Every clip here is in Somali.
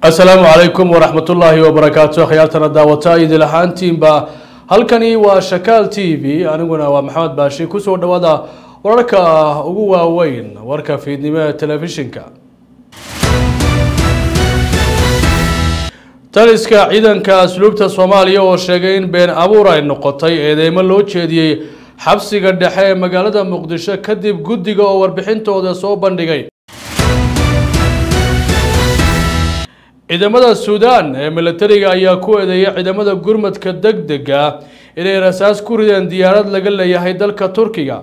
asalaamu calaykum waraxmatullaahi wabarakaatu akhyaartana daawata idil ahaantiinba halkani waa shakaal t v aniguna waa maxamed baashi kusoo dhawaada wararka ugu waaweyn warka fiidnimo ee telefishinka taliska ciidanka asluubta soomaaliya oo sheegay in been abuur ay noqotay eedeymo loo jeediyey xabsiga dhexe ee magaalada muqdisho kadib guddiga oo warbixintooda soo bandhigay ciidamada suudaan ee milatariga ayaa ku eedeeyay ciidamada gurmadka deg dega inay rasaas ku rideen diyaarad laga leeyahay dalka turkiga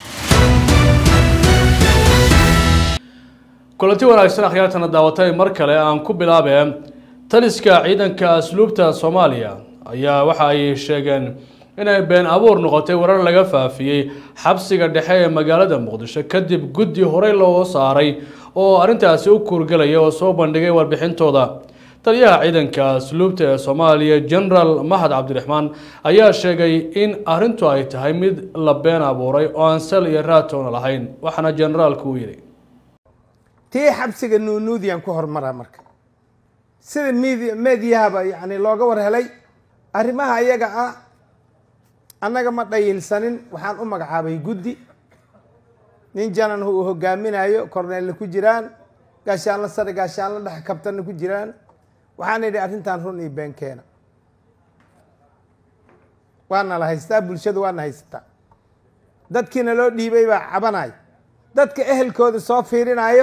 kulanti wanaagsan akhyaartana daawatay mar kale aan ku bilaabee taliska ciidanka asluubta soomaaliya ayaa waxa ay sheegeen inay been abuur noqotay warar laga faafiyey xabsiga dhexe ee magaalada muqdisho kadib guddi horey loo saaray oo arrintaasi u kuurgelaya oo soo bandhigay warbixintooda taliyaha ciidanka asluubta ee soomaaliya generaal mahad cabdiraxmaan ayaa sheegay in arrintu ay tahay mid la been abuuray oo aan sal iyo raatoona lahayn waxaana generaalku uu yidhi tii xabsiga nuunuudiyan ku hormaraa marka sida mid meediyahaba yani looga war helay arrimaha iyaga ah annaga ma dhayilsanin waxaan u magacaabay guddi nin janan uu hogaaminayo korneelna ku jiraan gaashaanla sare gaashaanla dhex kabtanna ku jiraan waxaan idhi arrintan run iyo been keena waana la haystaa bulshadu waana haysataa dadkiina loo dhiibay baa cabanayo dadka ehelkooda soo fiirinayo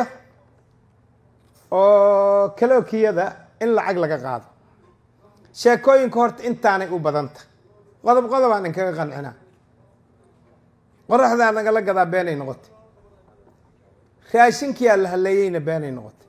oo kalookiyada in lacag laga qaado sheekooyinka horta intaanay u badanta qodob qodobaan inkaga qancinaa qoraxdaa nagala gadaa beenay noqotay raashinkiyaa la haleeyeyna beenay noqotay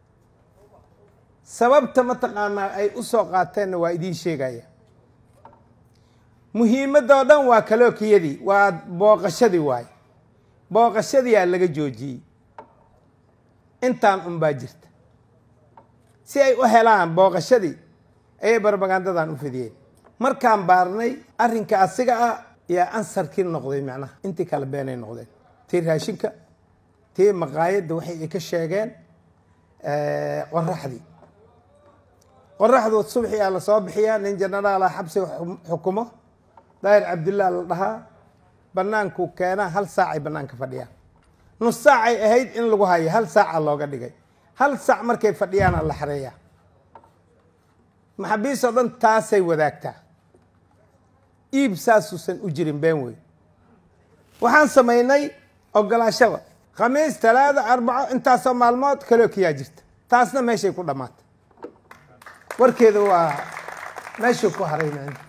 sababta mataqaanaa ay u soo qaateenna waa idiin sheegaya muhiimadda oo dhan waa kalookiyadii waa booqashadii waaye booqashadiyaa laga joojiyey intaan unbaa jirta si ay u helaan booqashadii ayay barbagandadan u fidiyeen markaan baarnay arrinka asiga ah yaa ansarkii noqday macnaha intii kale beenay noqdeen tii raashinka tii maqaayadda waxay ay ka sheegeen qoraxdii qoraxdu subxi aa lasoo bixiyaa nin jenaraala xabsiga xukumo daahir cabdillah la dhahaa banaanku keenaa hal saacay banaanka fadhiyaan nus saacay ahayd in lagu hayo hal saaca looga dhigay hal saac markay fadhiyaana la xareeyaa maxaabiis oo dhan taasay wadaagtaa iib saasuusan u jirin been weyn waxaan samaynay ogolaashada khamiis talaada arbaco intaasoo maalmood kalookiyaa jirta taasna meeshay ku dhammaatay warkeeda waa meeshuu ku haray micna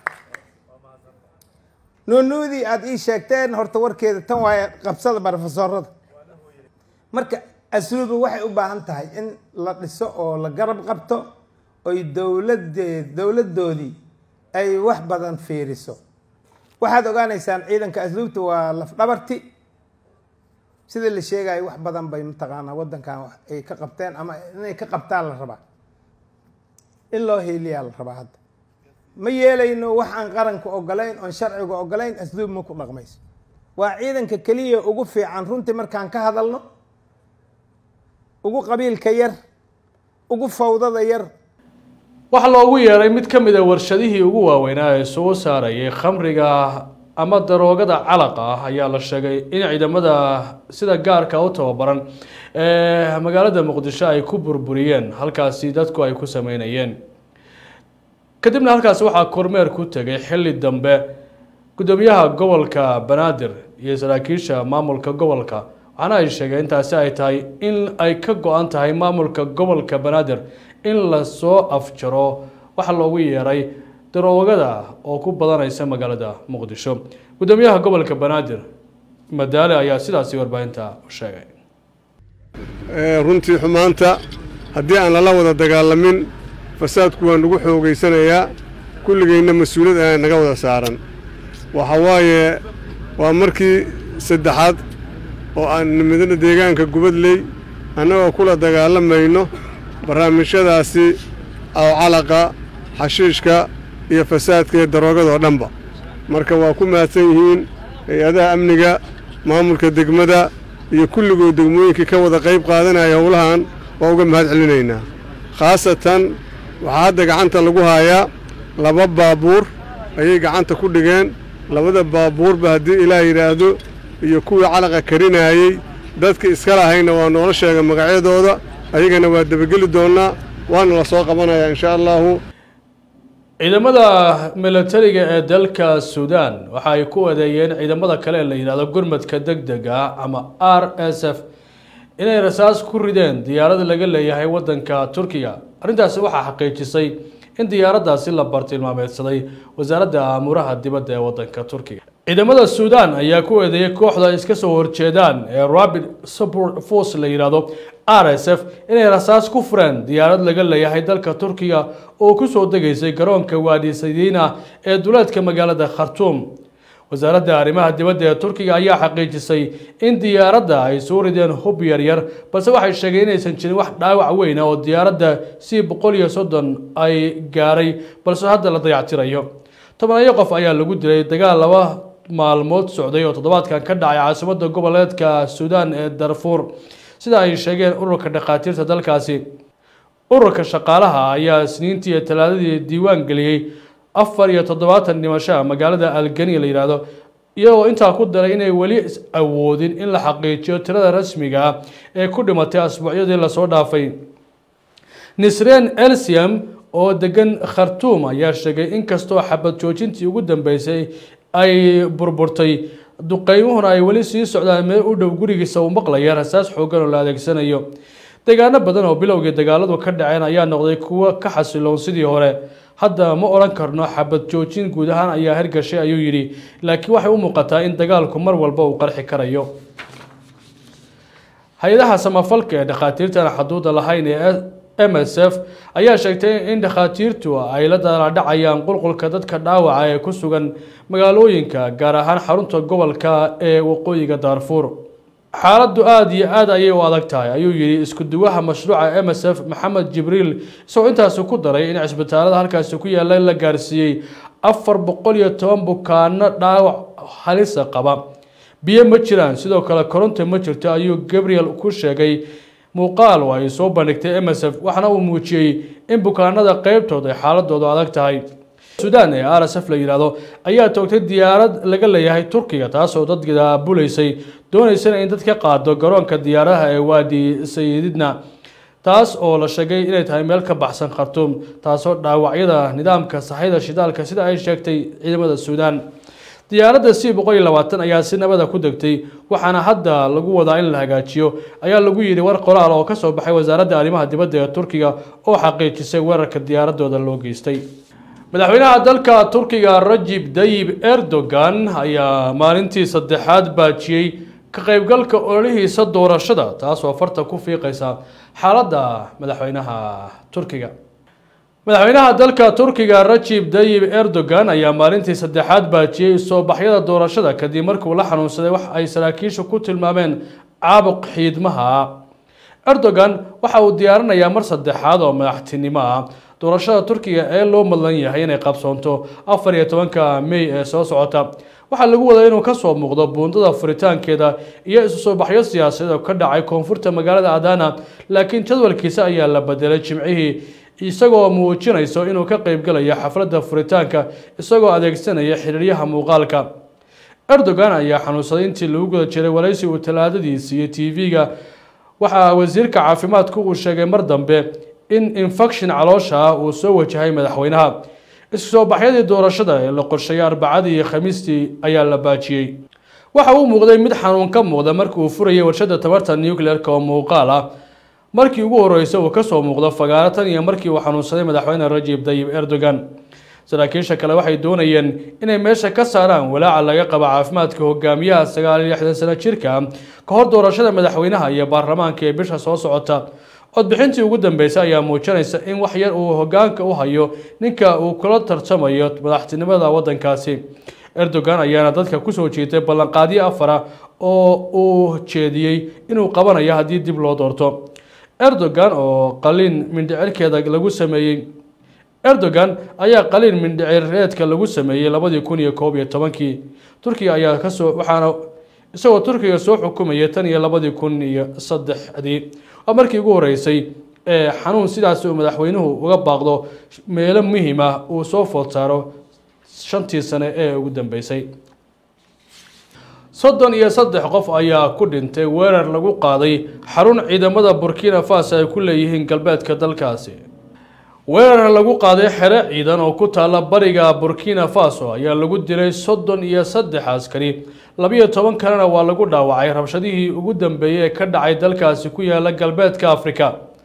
nuunuudii aada ii sheegteen horta warkeeda tan waaye qabsada barofesoorada marka asluuba waxay u baahan tahay in la dhiso oo la garab qabto oy dowladee dowladdoodii ay wax badan fiiriso waxaad ogaanaysaan ciidanka asluubta waa lafdhabarti sida la sheegayo wax badan bay mataqaanaa waddankan ay ka qabteen ama inay ka qabtaan la rabaa in loo heeliyaa la rabaa hadda ma yeelayno wax aan qaranka ogolayn oon sharciga ogolayn asluub ma ku dhaqmayso waa ciidanka keliya ugu fiican runtii markaan ka hadalno ugu qabiilka yar ugu fawdada yar waxaa loogu yeeray mid ka mid a warshadihii ugu waaweynaa ee soo saarayay khamriga ama daroogada calaqa ah ayaa la sheegay in ciidamada sida gaarka u tababaran ee magaalada muqdisho ay ku burburiyeen halkaasi dadku ay ku sameynayeen kadibna halkaasi waxaa kormeer ku tegay xilli dambe guddoomiyaha gobolka banaadir iyo saraakiisha maamulka gobolka waxaana ay sheegeen intaasi ay tahay in ay ka go-an tahay maamulka gobolka banaadir in lasoo afjaro waxaa loogu yeeray daroogada oo ku badanaysa magaalada muqdisho guddoomiyaha gobolka banaadir madaale ayaa sidaasi warbaahinta u sheegay runtii xumaanta haddii aan lala wada dagaalamin fasaadku waa nagu xoogaysanayaa kulligayna mas-uuliyad ayaa naga wada saaran waxa waaye waa markii saddexaad oo aan nimidana deegaanka gubadley annagoo kula dagaalamayno barnaamijyadaasi awcalaqa xashiishka iyo fasaadka iyo daroogada oo dhanba marka waa ku mahadsan yihiin hay-adaha amniga maamulka degmada iyo kulligood degmooyinkii ka wada qayb qaadanaya howlahan waa uga mahad celinaynaa khaasatan waxaa hadda gacanta lagu hayaa laba baabuur ayay gacanta ku dhigeen labada baabuurba haddii ilaah yidhaahdo iyo kuwii calaqa karinaayey dadka iska lahayna waa noola sheega magacyadooda ayagana waa debageli doonnaa waana la soo qabanayaa inshaa allaahu ciidamada milatariga ee dalka suudaan waxa ay ku adeeyeen ciidamada kale ee la yidhahdo gurmadka deg dega ama r s f inay rasaas ku rideen diyaarad laga leeyahay waddanka turkiga arrintaasi waxaa xaqiijisay in diyaaraddaasi la bartilmaameedsaday wasaaradda amuuraha dibadda ee waddanka turkiga ciidamada suudaan ayaa ku eedeeyay kooxda iska soo horjeedaan ee rapid support force la yidhaahdo r s f inay rasaas ku fureen diyaarad laga leeyahay dalka turkiga oo kusoo degaysay garoonka waadi saydiina ee duleedka magaalada khartuum wasaaradda arrimaha dibadda ee turkiga ayaa xaqiijisay in diyaaradda ay soo rideen hub yaryar balse waxay sheegeen inaysan jirin wax dhaawac weyn oo diyaaradda c boqol iyo soddon ay gaaray balse hadda la dayactirayo tobanayo qof ayaa lagu dilay dagaal laba maalmood socday oo toddobaadkan ka dhacay caasimadda goboleedka suudaan ee darfuur sida ay sheegeen ururka dhakhaatiirta dalkaasi ururka shaqaalaha ayaa isniintii iyo talaadadii diiwaan geliyey afar iyo toddobaatan dhimashoa magaalada algeni la yidhaahdo iyagoo intaa ku daray inay weli awoodin in la xaqiijiyo tirada rasmiga ah ee ku dhimatay asbuucyadii lasoo dhaafay nisreen elsium oo degan khartuum ayaa sheegay inkastoo xabad joojintii ugu dambeysay ay burburtay duqeymuhuna ay weli sii socdaan meel u dhow gurigiisa uu maqlaya rasaas xoogan oo la adeegsanayo deegaano badan oo bilowgii dagaaladu ka dhaceen ayaa noqday kuwo ka xasiloon sidii hore hadda ma odhan karno xabad joojin guud ahaan ayaa hergashay ayuu yidhi laakiin waxay u muuqataa in dagaalku mar walba uu qarxi karayo hay-adaha samafalka ee dhakhaatiirtan xaduuda lahayn ee m s f ayaa sheegtay in dhakhaatiirtu ay la daladhacayaan qulqulka dadka dhaawaca ee ku sugan magaalooyinka gaar ahaan xarunta gobolka ee waqooyiga daarfuur xaaladdu aada iyo aad ayay u adag tahay ayuu yidhi isku duwaha mashruuca m s f maxamed jibriil isagoo intaasi ku daray in cisbitaalada halkaasi ku yaalla la gaarsiiyey afar boqol iyo toban bukaano dhaawac halisa qaba biyo ma jiraan sidoo kale koronto ma jirto ayuu gabriel ku sheegay muuqaal oo ay soo bandhigtay m s f waxaana uu muujiyey in bukaanada qeybtood ay xaaladoodu adag tahay suudaan ee r s f la yidhaahdo ayaa toogtay diyaarad laga leeyahay turkiga taasoo dadka bulaysay doonaysana in dad ka qaado garoonka diyaaradaha ee waadi sayididna taas oo la sheegay inay tahay meel ka baxsan khartuum taasoo dhaawacyada nidaamka saxyada shidaalka sida ay sheegtay ciidamada suudaan diyaaradda c boqol iyo labaatan ayaa si nabada ku degtay waxaana hadda lagu wadaa in la hagaajiyo ayaa lagu yidhi war qoraal oo kasoo baxay wasaaradda arrimaha dibadda ee turkiga oo xaqiijisay weerarka diyaaradooda loo geystay madaxweynaha dalka turkiga rajib dayib erdogan ayaa maalintii saddexaad baajiyey ka qaybgalka ololihiisa doorashada taasoo farta ku fiiqaysa xaaladda madaxweynaha turkiga madaxweynaha dalka turkiga rajib dayib erdogan ayaa maalintii saddexaad baajiyey soo baxyada doorashada kadib markuu la xanuunsaday wax ay saraakiishu ku tilmaameen caabuq xiidmaha erdogan waxa uu diyaarinayaa mar saddexaad oo madaxtinimo ah doorashada turkiga ee loo madlan yahay inay qabsoonto afar iyo tobanka mey ee soo socota waxaa lagu wadaa inuu kasoo muuqdo buundada furitaankeeda iyo isu soo baxyo siyaasadeed oo ka dhacay koonfurta magaalada adana laakiin jadwalkiisa ayaa la bedelay jimcihii isagoo muujinayso inuu ka qeybgalayo xafladda furitaanka isagoo adeegsanaya xiriiryaha muuqaalka erdogan ayaa xanuunsaday intii lagu guda jiray waraysi uu talaadadii siiyey t v-ga waxaa wasiirka caafimaadku uu sheegay mar dambe in infection caloosha ah uu soo wajahay madaxweynaha isku soo baxyadii doorashada ee la qorsheeyay arbacadii iyo khamiistii ayaa la baajiyey waxa uu muuqday mid xanuun ka muuqda markii uu furayay warshada tabarta nuclearka oo muuqaal ah markii ugu horreysay uu kasoo muuqdo fagaaro tan iyo markii uu xanuunsaday madaxweyne rajib dayib erdogan saraakiisha kale waxay doonayeen inay meesha ka saaraan walaaca laga qaba caafimaadka hogaamiyaha sagaal iyo lixdan sano jirka ka hor doorashada madaxweynaha iyo baarlamaanka ee bisha soo socota codbixintii ugu dambeysay ayaa muujinaysa in wax yar uu hogaanka u hayo ninka uu kula tartamayo madaxtinimada wadankaasi erdogan ayaana dadka kusoo jeetay ballanqaadyo afara oo uu jeediyey inuu qabanayo haddii dib loo doorto erdogan oo qaliin mindhicirkeeda lagu sameeyey erdogan ayaa qaliin mindhicireedka lagu sameeyey labadii kun iyo koob iyo tobankii turkiga ayaa kasoo waxaana isagoo turkiga soo xukumayay tan iyo labadii kun iyo saddexdii waa markii ugu horeysay ee xanuun sidaasi uu madaxweynuhu uga baaqdo meelo muhiim ah uu soo food saaro shantii sane ee ugu dambeysay soddon iyo saddex qof ayaa ku dhintay weerar lagu qaaday xarun ciidamada burkina faso ay ku leeyihiin galbeedka dalkaasi weerar lagu qaaday xero ciidan oo ku taalla bariga burkina faso ayaa lagu dilay soddon iyo saddex askari labiyo toban kalena waa lagu dhaawacay rabshadihii ugu dambeeyey ee ka dhacay dalkaasi ku yaala galbeedka afrika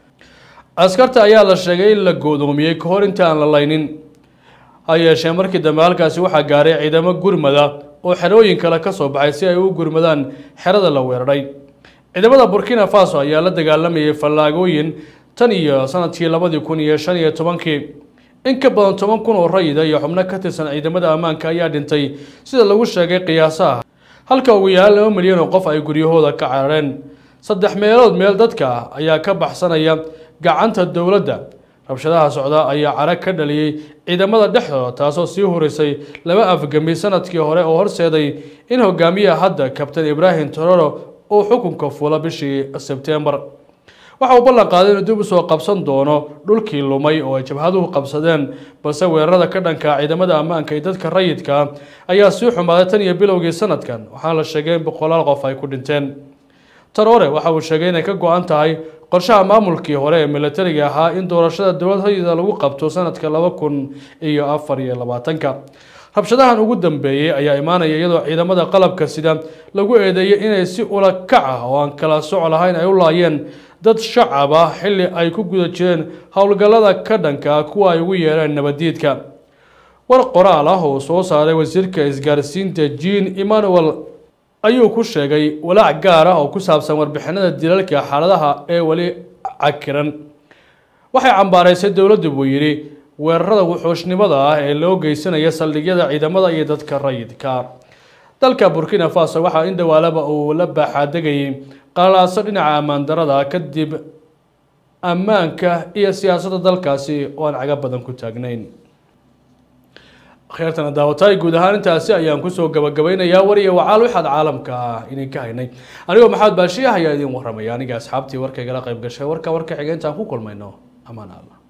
askarta ayaa la sheegay in la goodoomiyey ka hor inta aan la laynin ha yeeshee markii dambe halkaasi waxaa gaaray ciidamo gurmada oo xerooyin kale ka soo baxay si ay u gurmadaan xerada la weeraray ciidamada burkina faso ayaa la dagaalamayay fallaagooyin tan iyo sanadkii labadii kun iyo shan iyo tobankii in ka badan toban kun oo rayida iyo xubno ka tirsan ciidamada ammaanka ayaa dhintay sida lagu sheegay qiyaasaha halka ugu yaala laba milyan oo qof ay guryahooda ka carareen saddex meelood meel dadka ayaa ka baxsanaya gacanta dowladda rabshadaha socda ayaa carag ka dhaliyey ciidamada dhexdooda taasoo sii horeysay laba afgami sanadkii hore oo horseeday in hogaamiyaha hadda kabtain ibraahim tororo uu xukunka fula bishii sebtembar waxa uu ballan qaaday inuu dib usoo qabsan doono dhulkii lumay oo ay jabhaduhu qabsadeen balse weerarada ka dhanka ciidamada ammaanka iyo dadka rayidka ayaa sii xumaaday tan iyo bilowgii sanadkan waxaana la sheegay in boqolaal qof ay ku dhinteen taroore waxa uu sheegay inay ka go-an tahay qorshaha maamulkii hore ee militariga ahaa in doorashada dowlad rayida lagu qabto sanadka laba kun iyo afar iyo labaatanka rabshadahan ugu dambeeyey ayaa imaanaya iyadoo ciidamada qalabka sida lagu eedeeyay inay si ula kac ah oo aan kala soc lahayn ay u laayeen dad shacab ah xilli ay ku guda jireen howlgallada ka dhanka ah kuwa ay ugu yeereen nabaddiidka war qoraal ah oo soo saaray wasiirka isgaarsiinta jean emmanuel ayuu ku sheegay walaac gaar ah oo ku saabsan warbixinada dilalka xaaladaha ee weli cakiran waxay cambaaraysay dowladdu buu yidhi weerarada wuxuushnimada ah ee loo geysanaya saldhigyada ciidamada iyo dadka rayidka dalka burkina faso waxaa in dhawaalaba uu la baaxaadegayay qalaaso dhinaca ammaan darada kadib ammaanka iyo siyaasadda dalkaasi oo aan caga badan ku taagnayn kheertana daawataay guud ahaan intaasi ayaan kusoo gabagabaynayaa war iyo wacaal waxaad caalamka ah idin ka haynay anigoo maxamed baashiya ayaa idin waramaya aniga asxaabtii warkaygala qayb gashay warka warka xiga intaan ku kulmayno amaan alla